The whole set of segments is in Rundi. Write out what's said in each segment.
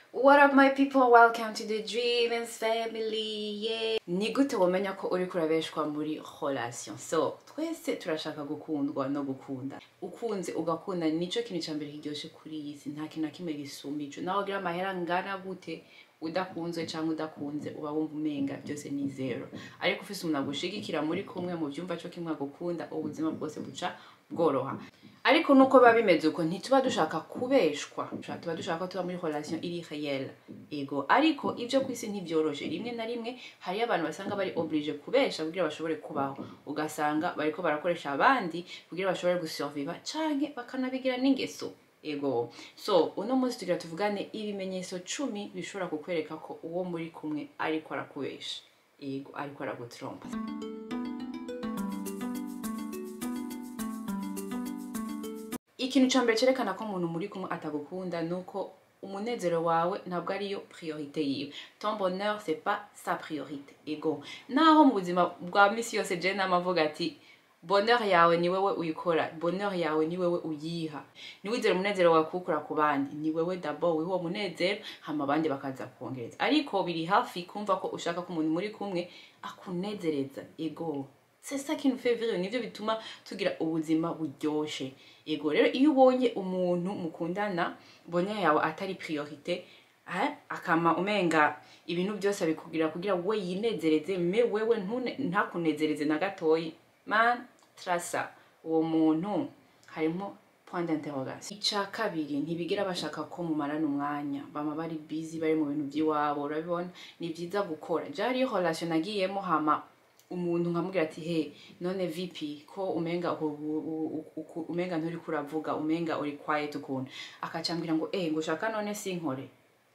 What up my people, welcome to the Dreamers family, yeah. Ni gute womenya ko uri kurabeshwa muri relation. So, twese turashaka gukundwa no gukunda. Ukunze ugakunda nico kintu ca mbere kiryoshe kuri iyi si, nta kintu na kimwe gisumba ico. Naho ugira amahera angana gute, udakunzwe canke udakunze uba wumva umenga byose ni zero. Ariko ufise umuntu agushigikira muri kumwe mu vyumva co kimwe agukunda, ubuzima bwose buca bworoha. ariko nuko biba bimeze uko ntituba dushaka kubeshwa tuba dushaka ko tuba muri relation iri réelle ego ariko ibyo ku isi ntibyoroshe rimwe na rimwe hariyo abantu basanga bari oblige kubesha kugira bashobore kubaho ugasanga bariko barakoresha abandi kugira bashobore gusurviva canke bakanabigira n'ingeso ego so uno munsi tugira tuvugane ibimenyetso cumi bishobora kukwereka ko uwo muri kumwe ariko arakubesha ego ariko aragutrompa ikintu cya mbere cyerekana ko umuntu muri kumwe atagukunda ni uko umunezero wawe ntabwo ariyo priorite yiwe ton bonheur c'est pas sa priorite ego naho mu buzima bwa misi yose je namavuga ati bonheur yawe ni wewe uyikora bonheur yawe ni wewe uyiha niwizera umunezero wawe kuwukura ku bandi ni wewe d'abord wiha uwo munezero hama abandi bakaza kuwongereza ariko biri hafi kumva ko ushaka ko umuntu muri kumwe akunezereza ego c'est ça qui nous fait vivre nivyo bituma tugira ubuzima buryoshe ego rero iyo ubonye umuntu mukundana bonheur yawe atari priorite eh, akama umenga ibintu byose abikugira kugira we yinezereze me wewe ntune ntakunezereze na gatoyi man trasa uwo muntu harimo point d'interrogation ica kabiri ntibigira bashaka ko mumarana umwanya bama bari busy bari mu bintu by'iwabo urabibona ni byiza gukora je hariyo relation nagiyemo hama umuntu nkamubwira ati he none vipi ko umenga umenga nturi kuravuga umenga uri quiet ukuntu akacambwira ngo eh ngo shaka none sinkore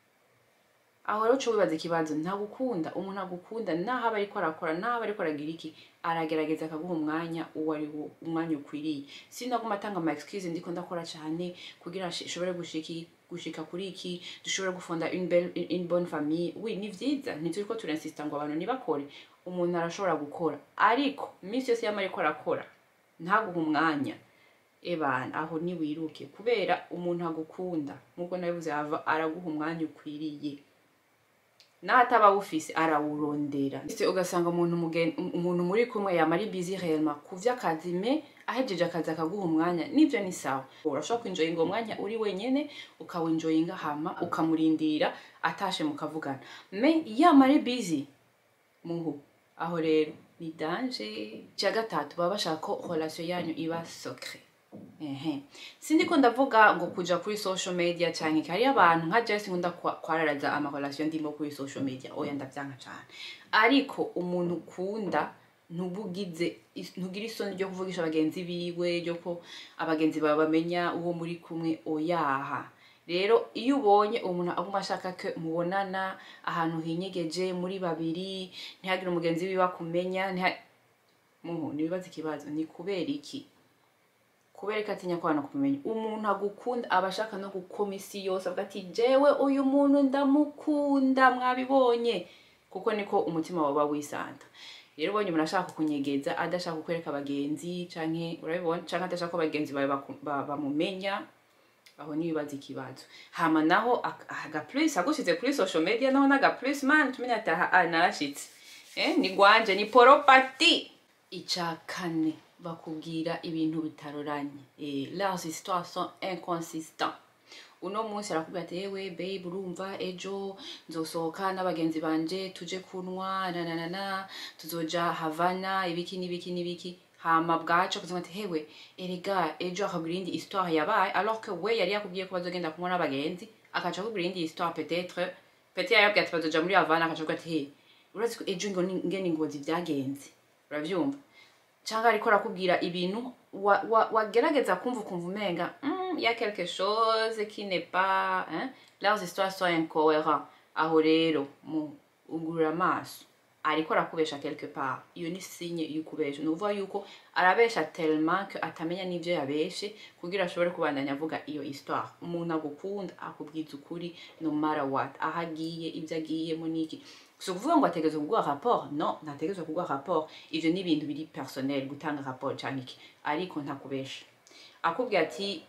aho rero wibaza ikibazo ntagukunda umuntu agukunda naho aba ariko arakora naho aba ariko aragira iki aragerageza akaguha umwanya uwo ari wo umwanya ukwiriye sinaguma atanga ama excuse ndiko ndakora cyane kugira nshobore gushiki gushika kuri iki dushobore gufunda une belle une bonne famille oui ni vyiza ntituri ko turinsista ngo abantu nibakore umuntu arashobora gukora ariko iminsi yose yama ariko arakora ntaguha umwanya ebana aho niwiruke kubera umuntu agukunda nk'uko nabivuze hava araguha umwanya ukwiriye n'ataba awufise arawurondera ese ugasanga umuntu umuntu muri kumwe yama ari busy réellement ku vy'akazi me ahejeje akazi akaguha umwanya nivyo ni sawa urashobora kwinjoyinga uwo mwanya uri wenyene ukawinjoyinga hama ukamurindira atashe mukavugana me yama ari busy muhu aho rero ni danje cya gatatu baba bashaka ko relation yanyu iba secret ehe sindiko ndavuga ngo kuja kuri social media cyane hari abantu nka Jesse nkunda kwararaza ama relation ndimo kuri social media oya ndavyanka cyane ariko umuntu ukunda ntubugize ntugira isoni ryo kuvugisha abagenzi biwe ryo ko abagenzi bawe bamenya uwo muri kumwe oyaha rero iyo ubonye umuntu aguma ashaka ko mubonana ahantu hinyegeje muri babiri ntihagire umugenzi wiwe akumenya muhu ntibibaze ikibazo ni kubera iki kubera ko atinya ko abantu kumenya umuntu agukunda aba ashaka no gukoma isi yose avuga ati jewe uyu muntu ndamukunda mwabibonye kuko niko umutima wawe wisanta rero ubonye umuntu ashaka kunyegeza adashaka kukwereka abagenzi canke urabibona canke adashaka ko abagenzi bawe bamumenya aho nibibaza ikibazo hama naho aga plus agushize kuri social media naho naga plus man tumenya ati aha narashitse eh ni gwanje ni poropati ica kane bakubwira ibintu bitaroranye eh leurs histoires sont inconsistants uno munsi arakubwira ati yewe babe urumva ejo nzosohoka n'abagenzi banje tuje kunwa na na na na tuzoja havana ibiki n'ibiki n'ibiki hama bwaco kugira ati hewe erega ejo akabwira indi histoire yabaye alors que we yari yakubwiye ko bazogenda kumwe n'abagenzi akaca akubwira indi histoire peut-être peut-être yarabwiye ati bazoja muri Havana akaca akubwira ati he urazi ko ejo ngene ingozi vyagenze uravyumva cyangwa ariko arakubwira ibintu wagerageza kumva ukumva umenga ya quelque chose qui n'est pas hein? leurs histoires sont incohérents aho rero mu ugurura amaso ariko arakubesha quelque part iyo ni sinye y'ukubesha ni ukuvuga yuko arabesha tellement que atamenya n'ivyo yabeshe kugira ashobore kubandanya avuga iyo histoire umuntu agukunda akubwiza ukuri no matter what aho agiye ivyo agiyemo n'iki si ukuvuga ngo ategerezwa kuguha rapport no ntategerezwa kuguha rapport ivyo ni ibintu biri personnel gutanga rapport canke iki ariko ntakubesha akubwira ati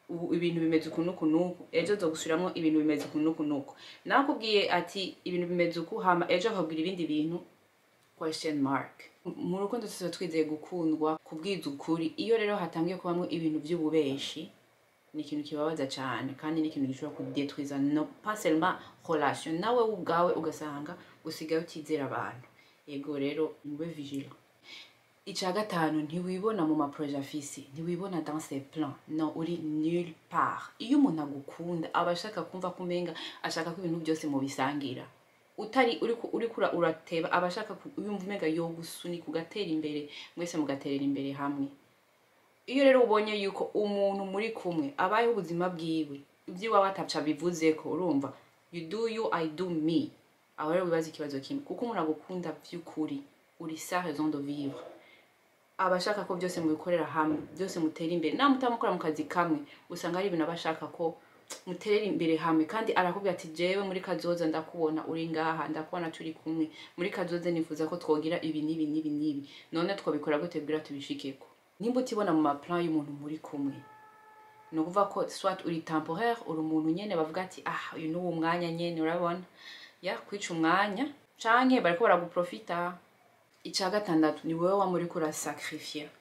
ubu ibintu bimeze uku n'uku n'uku ejo zogusubiramwo ibintu bimeze uku n'uku n'uku nakubwiye ati ibintu bimeze uku hama ejo akabwira ibindi bintu question mark mu rukundo tuba twizeye gukundwa kubwiza ukuri iyo rero hatangiye kubamwo ibintu by'ububeshi ni ikintu kibabaza cyane kandi ni ikintu gishobora kudetwiza no pas seulement relation nawe ubwawe ugasanga usigaye utizera abantu yego rero mube vigilant icya gatanu ntiwibona mu maproje afise ntiwibona dans ses plans no uri nulle part iyo umuntu agukunda aba ashaka kumva ko umenga ashaka ko ibintu byose mubisangira utari uriko uriko ura- urateba aba ashaka ku- yumva umenga yogusunika ugatera imbere mwese mugaterera imbere hamwe iyo rero ubonye yuko umuntu muri kumwe abayeho ubuzima bwiwe iby'iwawe ataca bivuze ko urumva you do you i do me aho rero wibaza ikibazo kimwe kuko umuntu agukunda by'ukuri uri sa raison de vivre aba ashaka ko byose mubikorera hamwe byose mutera imbere nta mutamukora mu kazi kamwe usanga ari ibintu aba ashaka ko muterera imbere hamwe kandi arakubwira ati jewe muri kazoza ndakubona uri ngaha ndakubona turi kumwe muri kazoza nifuza ko twogira ibi n'ibi n'ibi n'ibi none twabikora gute kugira tubishikeko nimba utibona mu maplan y'umuntu muri kumwe ni ukuvuga ko swat uri temporaire uri umuntu nyene bavuga ati ah uyu ni uwo mwanya nyene urabona ya kwica umwanya canke bariko baraguprofita icya gatandatu ni wowe wama uriko urasacrifier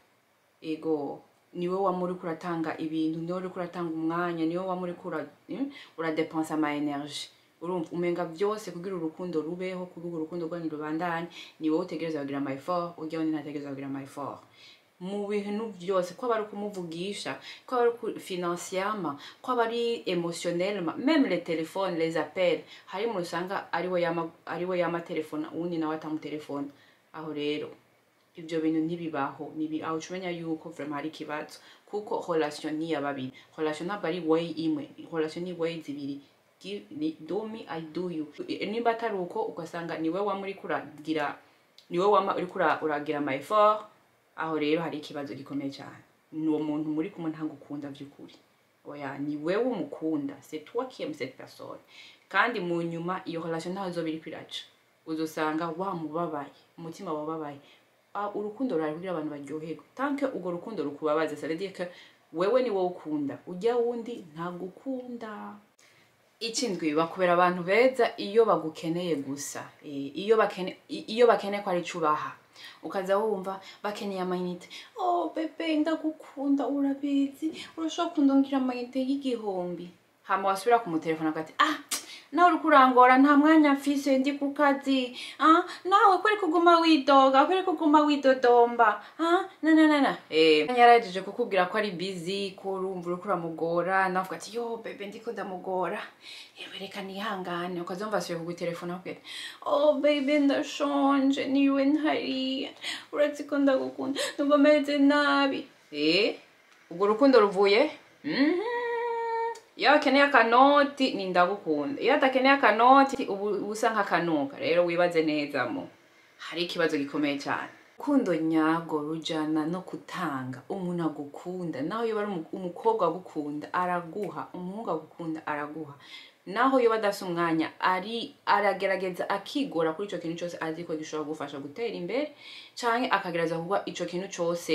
ego ni wowe wama uriko uratanga ibintu ni wowe uriko uratanga umwanya ni wowe wama uriko ura- mm, uradepensa ama energie urumva umenga byose kugira urukundo rubeho kugira urukundo rwanyu rubandanye ni wowe utegereza kugira ama effort urya wundi ntategereza kugira ama effort mu bintu byose ko aba ari ukumuvugisha ko aba ari uku- financièrement ko aba ari émotionnellement même les téléphones les appels hari umuntu usanga ari we yama ari we yama telefone uwundi nawe atamutelefona aho rero ibyo bintu ntibibaho nibi aho uca umenya yuko vraiment hari ikibazo kuko relation ni iya babiri relation ntabwo ari way imwe relation ni way zibiri Give- ni do me i do you nimba atari uko ugasanga ni wowe wama uriko uragira ni wowe wama uriko ura- uragira ama effort aho rero hari ikibazo gikomeye cyane ni uwo muntu muri kumwe ntagukunda by'ukuri oya ni wewe umukunda c'est toi qui aimes cette personne kandi mu nyuma iyo relation ntaho izoba iriko iraca uzosanga wamubabaye umutima wababaye Ah, urukundo rurari kugira abantu baryoherwe tanke urwo rukundo rukubabaza ça veut dire que wewe ni wowe ukunda ujya wundi ntagukunda ikindwi bakubera abantu beza iyo bagukeneye gusa Eh, iyo bakene i- iyo bakeneye ko ari cyo ubaha ukaza wumva bakeneye amayinite oh bebe ndagukunda urabizi urashobora kundungira amayinite y'igihumbi hama wasubira kumutelefona agati ah nawe uriko urangora nta mwanya mfise ndi ku kazi ah nawe kweri kuguma widoga kweri kuguma widodomba ah na na na na eh yarajeje kukubwira ko ari busy ko urumva uriko uramugora nawe uvuga ati yo bebe ndiko ndamugora yewe reka nihangane ukazumva asubiye kugutelefona akubwira ati, oh bebe ndashonje niwe ntari uretse ko ndagukunda numva meze nabi eh ubwo rukundo ruvuye mhm iyo akeneye akanoti ni ndagukunda iyo adakeneye akanoti ubu uba usa nk'akanuka rero wibaze neza mo hari ikibazo gikomeye cyane urukundo nyabwo rujyana no gutanga umuntu agukunda naho iyo ari umu- umukobwa agukunda araguha umuhungu agukunda araguha naho iyo badafite umwanya ari aragerageza akigora kuri icyo kintu cyose azi ko gishobora kugufasha gutera imbere cyangwa akagerageza kuba icyo kintu cyose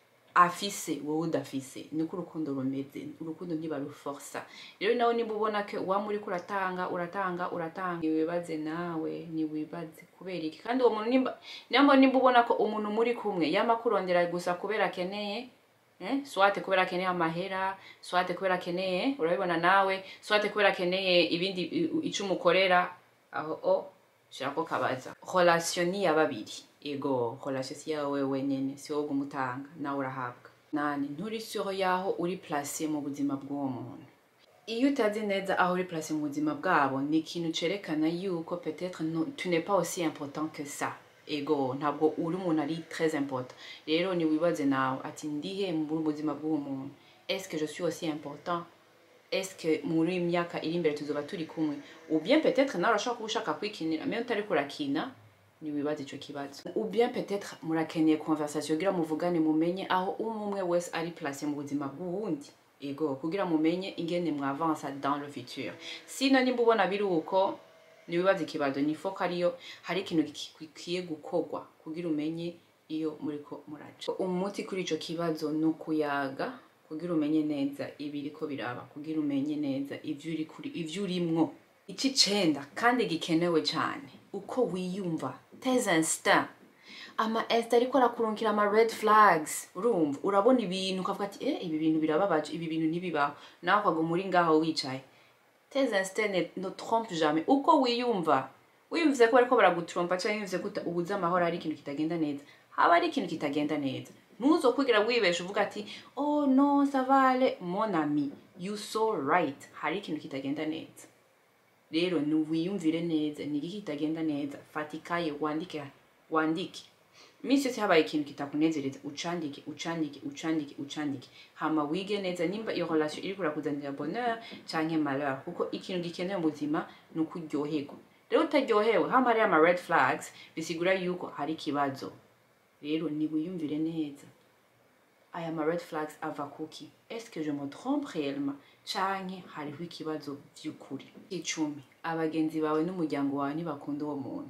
afise wowe udafise niko urukundo rumeze urukundo ntibaruforsa rero nawe nimba ubona ko waba uriko uratanga uratanga uratanga niwibaze nawe niwibaze kubera iki kandi uwo muntu nimba nimba nimba ubona ko umuntu muri kumwe yama kurondera gusa kubera akeneye eh, swate kubera akeneye amahera swate kubera akeneye urabibona nawe swate kubera akeneye ibindi i- i- ico umukorera aho o shirako kabaza relation ni ya babiri ego relation si yawe wenyene si wowe umutanga nawe urahabwa nani nturi sure yaho uri place mu buzima bw'uwo muntu iyo utazi neza aho uri place mu buzima bwabo ni ikintu cerekana yuko peut-être no- tu n'es pas aussi important que ça ego ntabwo uri umuntu ari très important rero ni wibaze nawe ati ndihe mu buzima bw'uwo muntu est-ce que je suis aussi important est-ce que muri iyi myaka iri imbere tuzoba turi kumwe ou bien peut-être nawe urashobora kuba ushaka kwikinira mais utari kurakina ni wibaze ico kibazo ou bien peut-être murakeneye conversation kugira muvugane mumenye aho umwe umwe wese ari place mu buzima bw'uwundi ego kugira mumenye ingene mwavansa dans le futur sino nimba ubona biri uko niwibaza ikibazo ni foko ariyo hari ikintu gikwiye gukorwa kugira umenye iyo muriko muraca umuti kuri ico kibazo ni ukuyaga kugira umenye neza ibiriko biraba kugira umenye neza ivyo uri kuri ivyo urimwo icicenda kandi gikenewe cyane uko wiyumva tes instinct ama est ariko arakurungikira ama red flags urumva urabona ibintu ukavuga ati eh ibi bintu birababaje ibi bintu ntibibaho nawe ukaguma uri ngaho wicaye tes instincts ne, ne trompe jamais uko wiyumva wiyumvise ko bariko baragutrompa cyangwa wiyumvise ko uta- ubuze amahoro ari ikintu kitagenda neza haba ari ikintu kitagenda neza ntuzo kwigira wibesha uvuga ati oh no savale mon ami you so right hari ikintu kitagenda neza rero niwiyumvire neza ni iki kitagenda neza fata ikaye wandike wandike iminsi yose habaye ikintu kitakunezereza ucandike ucandike ucandike ucandike hama wige neza nimba iyo relation iri kurakuzanira bonheur canke malheur kuko ikintu gikenewe mu buzima ni uko uryoherwa rero utaryohewe hama hariyo ama red flags bisigura yuko hari ikibazo rero niwiyumvire neza aya ma red flags ava kuki est-ce que je me trompe réellement canke hariho ikibazo vy'ukuri icumi abagenzi bawe n'umuryango wawe ntibakunda uwo muntu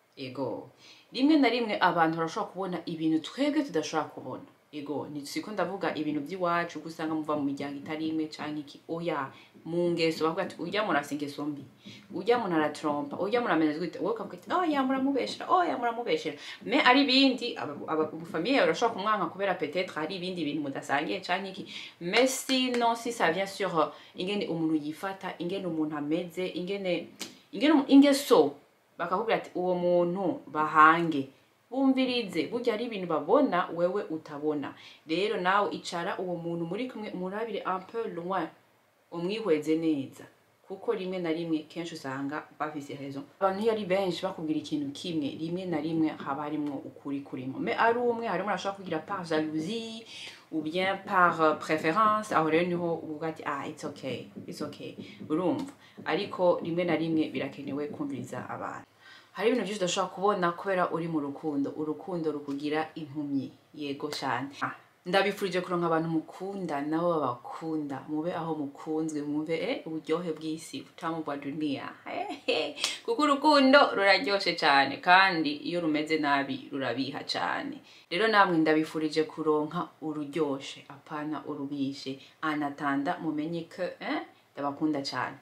ego rimwe na rimwe abantu barashobora kubona ibintu twebwe tudashobora kubona ego siko ndavuga ibintu by'iwacu kuko usanga muva mu miryango itari imwe canke iki oya mu ngeso bavuga ati urya muntu afise ingeso mbi urya muntu aratrompa urya muntu ameze gute wowe ukavuga ati oya muramubeshera oya muramubeshera me ari ibindi abafamiye urashobora kumwanka kubera peut-être hari ibindi bintu mudasangiye canke iki mais sinon si ça vient sur euh, ingene umuntu yifata ingene umuntu ameze ingene ingene umu- ingeso bakakubwira ati uwo muntu bahange bumvirize burya ari ibintu babona wewe utabona rero nawe icara uwo muntu muri kumwe umurabire un peu loin umwihweze neza kuko rimwe na rimwe kenshi usanga bafise raison abantu iyo ari benshi bakubwira ikintu kimwe rimwe na rimwe haba harimwo ukuri kurimo me ari umwe harimo arashobora kugira par jalousie ou bien par euh, préférence aho rero niho uvuga ati ah it's okay it's okay urumva ariko rimwe na rimwe birakenewe kumviriza abantu hari ibintu byinshi udashobora kubona kubera uri mu rukundo urukundo rukugira impumyi yego cyane Ah, ndabifurije kuronka abantu mukunda nabo babakunda mube aho mukunzwe mwumve eh, uburyohe bw'isi butamu bwa dunia Hehe. kuko urukundo ruraryoshe cyane kandi iyo rumeze nabi rurabiha cyane rero namwe ndabifurije kuronka ururyoshe apana urubishe anatanda mumenye ko eh, ndabakunda cyane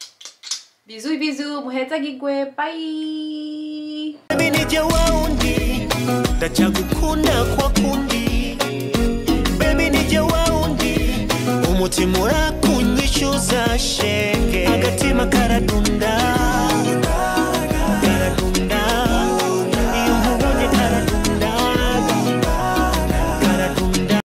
bizu bizu muhezagigwe bye Baby nije waundi ndacyagukunda kwa kundi Baby nije waundi umutima urakunyishyuza shenge agatima karadunda